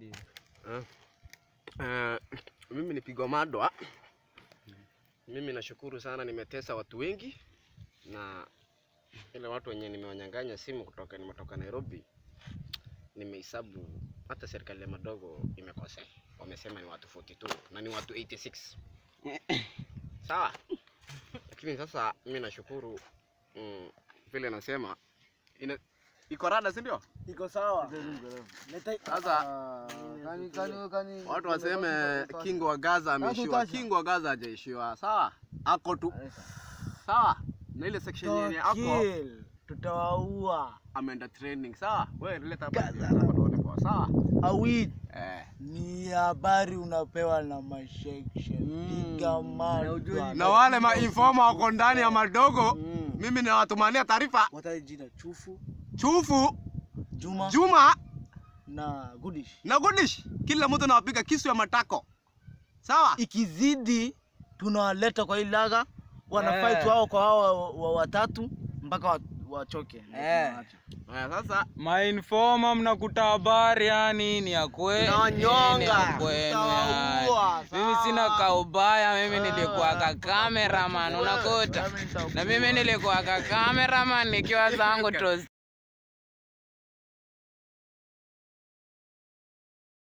Hadi Eh, eh, mimi ni Pigo Madwa. Mimi nashukuru sana, nimetesa watu wengi na ile watu wenye nimewanyang'anya simu kutoka nimetoka Nairobi, nimehesabu hata serikali ya madogo imekosea, wamesema ni watu 42 na ni watu 86 sawa. Lakini sasa mimi nashukuru mm, vile nasema ina iko rada, si ndio? Iko sawa. Leta Sasa kani kani kani Watu waseme King wa Gaza ameishiwa. Nakutasha. King wa Gaza hajaishiwa. Sawa? Ako tu. Sawa? Na ile section yenye ako Kill. Tutawaua. ameenda training. Sawa? Wewe leta hapa. hapa tuone poa. Sawa? Awit. Eh. Ni habari unapewa na mashekshe. Piga madwa. Na wale ma informa wako ndani ya madogo, mimi nawatumania taarifa. Wataje jina Chufu, Chufu, Juma Juma na Gudish. na Gudish, kila mtu anawapiga kisu ya matako. Sawa? Ikizidi tunawaleta kwa hii laga wana Eh. fight wao kwa hao wa- wa- watatu mpaka wa- wachoke. Ndio Eh. tunawaacha. Eh, sasa mainforma mnakuta habari yani ni ya kweli. Tunawanyonga. ni ya kwenu Tutawaua, yani. Mimi sina sawa. kaubaya, mimi nilikuwa ka cameraman unakuta. Na mimi nilikuwa ka cameraman nikiwa zangu tos